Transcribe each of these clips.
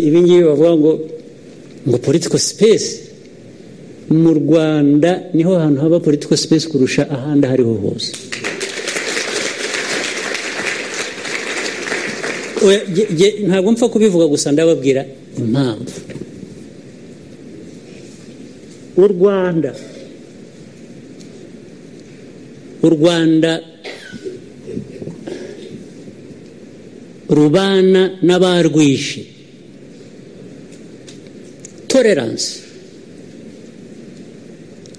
ibi ngibi bavuga ngo ngo politiko sipesi mu rwanda niho hantu haba politiko sipesi kurusha ahandi aho ariho hose ntabwo mpfa kubivuga gusa ndababwira impamvu u rwanda u rwanda rubana n'abarwishe toleranse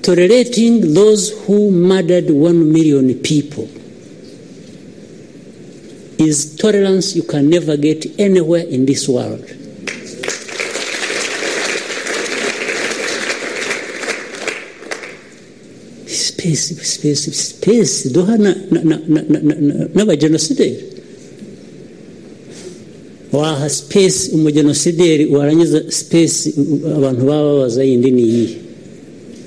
tolerating those who murdered one million people is tolerance you can never get anywhere in this world. Space, space, space. Duha na na na na na na na ba genocideri. Waha space umugenocideri warangiza space abantu bababaza yindi ni iyi.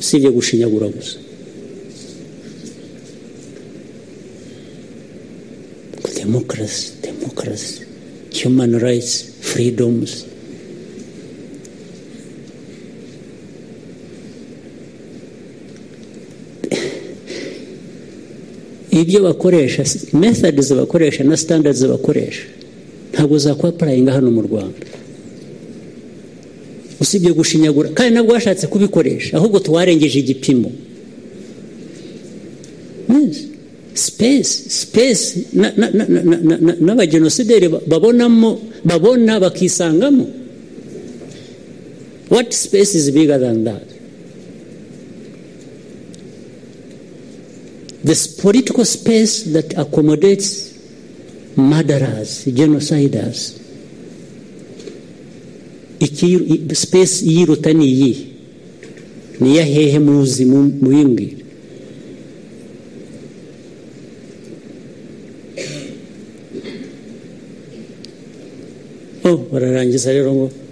Sibye gushinyagura gusa. democracy, democracy, human rights, freedoms. ibyo bakoresha methods bakoresha na standards bakoresha ntabwo zakwapurayinga hano mu rwanda usibye gushinyagura kandi nabwo washatse kubikoresha ahubwo tuwarengeje igipimo sipesi sipesi n'abagenosideri babonamo babona bakisangamo wati sipesi izi biga dandazi this political space that accommodates murderers genociders sipesi y'iruta ni iyi ni iya hehe muzi muyimbwira bararangiza rero ngo